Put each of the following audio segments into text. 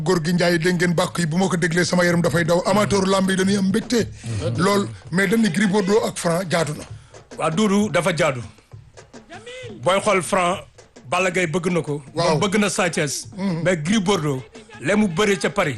góor gi Ndiaye dégg ngeen bàkk yi bu ma ko déglee sama yaram dafay daw amateur lamb yi dañuy am mbégte. lool mais dañ ni Gris Bordeaux ak Franc jaatu na. waa Doudou dafa jaadu booy xool Franc Balla Gaye bëgg na ko. Waaw. moom bëgg na Sa Thiès mais Gris Bordeaux lee mu bëri ca Paris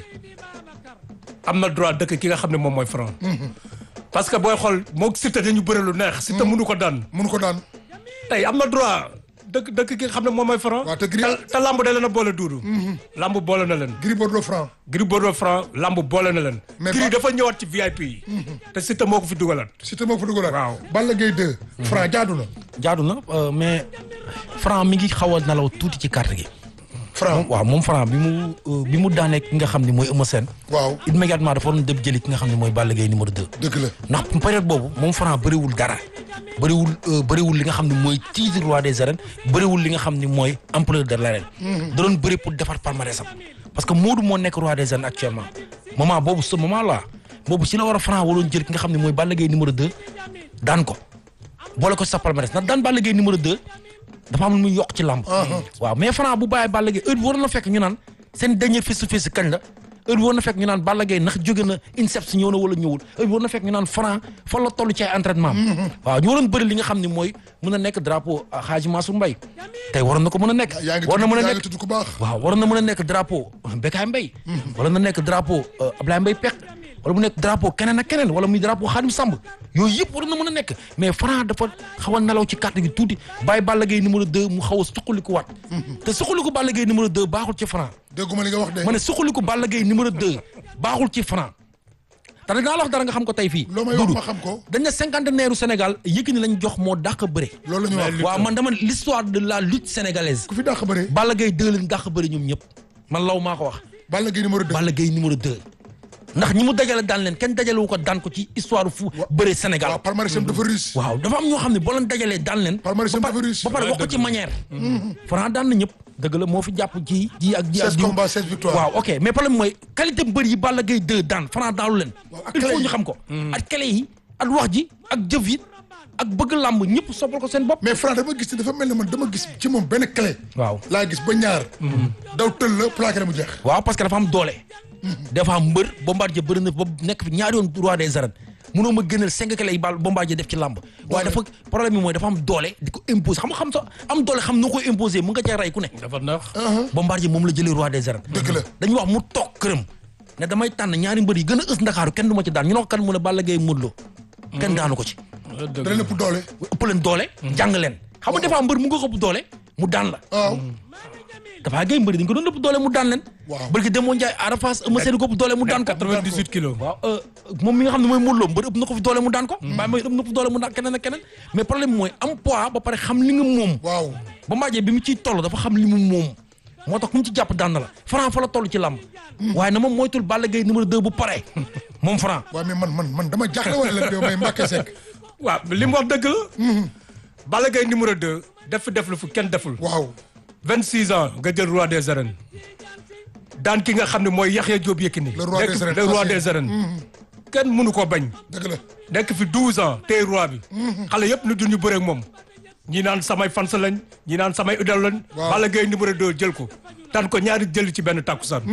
am na droit dëkk ki nga xam ne moom mooy Franc. parce que booy xool moog Siteu dañu bëri lu neex. Siteu mënu ko daan mënu ko daan. tey am na droit dëkk dëkk ki nga xam ne moom mooy Franc. waaw te Gris te te lamb da leen a boole Doudou. lamb boole na leen. Gris Bordeaux Franc. Gris Bordeaux Franc lamb boole na leen. Mais Gris ba- dafa ñëwaat ci VIP yi. te Siteu moo ko fi dugalaat. Siteu moo ko fa dugalaat. Waaw. Balla Gaye 2. Franc jaadu na. jaadu na euh, mais Franc mi ngi xaw a nelaw tuuti ci carte gi. Franc waaw moom Franc bi mu euh, bi mu daanee ki nga xam ne mooy Eumeu Sène. waaw immédiatement dafa waroon dem jëli ki nga xam ne mooy Balla Gaye numéro 2. dëgg la. ndax période boobu moom Franc bëriwul dara bëriwul euh, bëriwul li nga xam ne mooy titre roi des arènes bëriwul li nga xam ne mooy empereur de l'arène da doon bëri pour defar palmarèsam parce que Modou moo nekk roi des arènes actuellement moment boobu ce moment là boobu si la war a Franc waroon jël ki nga xam ne mooy Balla Gaye numéro 2 daan ko boole ko sa palmarès ndax daan Balla Gaye numéro 2 dafa am lu muy yokk ci làmb waaw mais Franc bu bàyyi Balla Gaye heure bi war na fekk ñu naan seen dernier face to face kañ la heure bi war na fekk ñu naan Balla Gaye ndax jóge na INSEP si ñëw na wala ñëwul heure bi war na fekk ñu naan Franc fan la toll ci ay entraînement am waaw ñu waroon bëri li nga xam ne mooy mën a nekk drapeau Hadji Mansour Mbaye tey waroon na ko mën a nekk yaa ngi war na mën a tudd yaa nekk ngi tudd ku baax. waaw waroon na mën a nekk drapeau Bécaye Mbaye wala na nekk drapeau euh, Ablaye Mbaye Pekh wala mu nekk drapeau keneen ak keneen wala muy drapeau Khadim Samb yooyu yëpp waroon na mën a nekk mais Franc dafa xaw a nelaw ci carte gi tuuti bàyyi Balla Gaye numéro 2 mu xaw a suqaliku waat te suqaliku Balla Gaye numéro 2 baaxul ci Franc dégguma li nga wax de. ma ne suqaliku Balla Gaye numéro 2 baaxul ci Franc te dinaa la wax dara nga xam ko tey fii loo may wax Doudou ma xam ko. dañ ne cinquantenaire u Sénégal Yékini lañ jox moo dàq bëre loolu la ñu wax. waaw man dama ne l'histoire de la lutte sénégalaise ku fi dàq bëre. Balla Gaye 2 leen dàq bëri ñoom ñëpp man law maa ko wax Balla Gaye numéro 2. Balla Gaye numéro 2 ndax ñi mu dajale daan leen kenn dajale wu ko daan ko ci histoire fu bëre Sénégal waaw palmarès am dafa riche. waaw dafa am ñoo xam ne boo leen dajalee daan leen Palmarès am ba dafa riche. ba pare wax ko ci manière Franc daan na ñëpp dëgg la moo fi jàpp ci ji ak ji ak 16 ji combats 16 victoires. waaw ok mais problème mooy qualité mbër yi Balla Gaye 2 daan Franc daalu leen Waaw, ak il clé faut yi. ñu xam ko ak clé yi ak wax ji ak jëf yi ak bëgg làmb ñëpp soppal ko seen bopp mais Franc dama gis ne dafa mel ne man dama gis ci moom benn clé. waaw laa gis ba ñaar. daw tël la plaqué na mu jeex. waaw parce que dafa am doole. dafa am mbër Bombardier bëri na ba nekk fi ñaari yoon roi des arènes munoo ma gënal cinq clés yi bal Bombardier def ci làmb waaye dafa problème bi mooy dafa am doole di ko imposer xam nga xam sa am doole xam noo koy imposer mu nga cee rey ku ne. dafa neex. Bombardier moom la jëlee roi des arènes. Dëgg la. dañuy wax mu toog këram ne damay tànn ñaari mbër yi gën a ës Ndakaaru kenn du ma ci daan ñu ne ko kan mu ne Balla Gaye Modou Lo kenn daanu ko ci. dëgg dana lépp doole. ëpp leen doole. jàng leen xam nga dafa am mbër mu nga ko ëpp doole mu daan la. waaw. dafa gay mbëri dañ ko doon ëpp doole mu daan leen. Waaw. barki Demba Ndiaye Ada Fass Eumeu Sène ko ëpp doole mu daan ko. 98 kilos. waaw euh, moom mi nga xam ne mooy Modou Lo mbër ëpp na ko fi doole mu daan ko. Baye mooy ëpp na ko fi doole mu daan keneen ak keneen. mais problème bi mooy am poids ba pare xam li nga moom. waaw. ba Bombardier bi mu ciy toll dafa xam li mu moom. moo tax ku mu ci jàpp daan na la Franc fa la toll ci làmb. waaye na moom moytul Balla Gaye numéro 2 bu pare moom Franc. waaw mais man man man dama jaaxle wala la may Mbacke Seck. waaw li mu wax dëgg la. Balla Gaye numéro 2 def fi def lu fu kenn deful. waaw. 26 ans nga jël roi des arènes daan ki nga xam ne mooy Yaxya Diop Yékini. Le roi nekk des arènes, le roi ancien. des arènes. kenn mënu ko bañ. dëgg la. nekk fi 12 ans tey roi bi. xale yëpp ñu duñu bëre ak moom. ñi naan samay fans lañ ñi naan samay idole lañ. Waaw. Balla Gaye numéro 2 jël ko. daan ko ñaari jël ci benn takkusaan.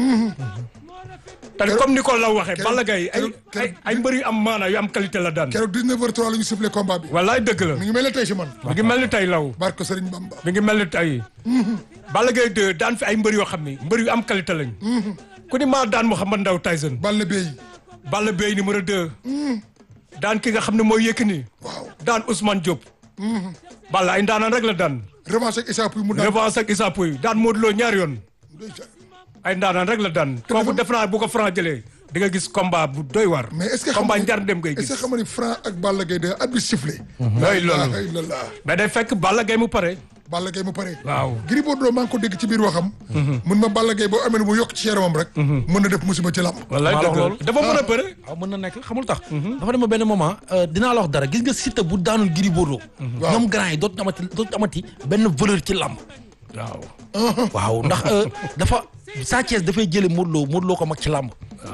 te comme ni ko law waxee keroog- Balla Gaye ay keroog- ay ay mbër yu am maana yu am qualité la daan. keroog 19h03 la ñu sifflé combat bi. wallaay dëgg la. mi ngi mel ne tey si man. mi ngi mel ni tey law. barke Serigne Bamba. mi ngi mel ni tey. Balla Gaye 2 daan fi ay mbër yoo xam ni mbër yu am qualité lañ. ku ni maa daan Mouhamed Ndao Tyson. Balla Bey. Balla Beye numéro 2. daan ki nga xam ne mooy Yékini. waaw. daan Ousmane Diop. Balla ay ndaanaan rek la daan. revanche ak Issa Pouye mu daan. revanche ak Issa Pouye daan Modou Lo ñaari yoon. ay ndaanaan rek la daan. kooku def naa bu ko Franc jëlee di nga gis combat bu doy war. mais est-ce que xam combat nga njar dem ngay est-ce que gis. xam nga ni Franc ak Balla Gaye de at bi sifflé. looy la loolu. ilaha illallah. mais day fekk Balla Gaye mu pare. Balla Gaye mu pare. waaw. Gris Bordeaux maa ngi ko dégg ci biir waxam. mun ma Balla Gaye boo amee lu mu yokk ci yaramam rek. mën na def musiba ci làmb. wallaay maa la wax dëgg loolu. la dafa mën a bëre. waaw mën na nekk xamul tax. dafa dem ba benn moment euh, dinaa la wax dara gis nga Siteu bu daanul Gris Bordeaux. Waaw. ñoom grand yi dootuñu amati dootuñu amati benn valeur ci làmb. waaw. waaw ndax euh, dafa Sa Thiès dafay jële Modou Lo Modou Lo ko mag ci làmb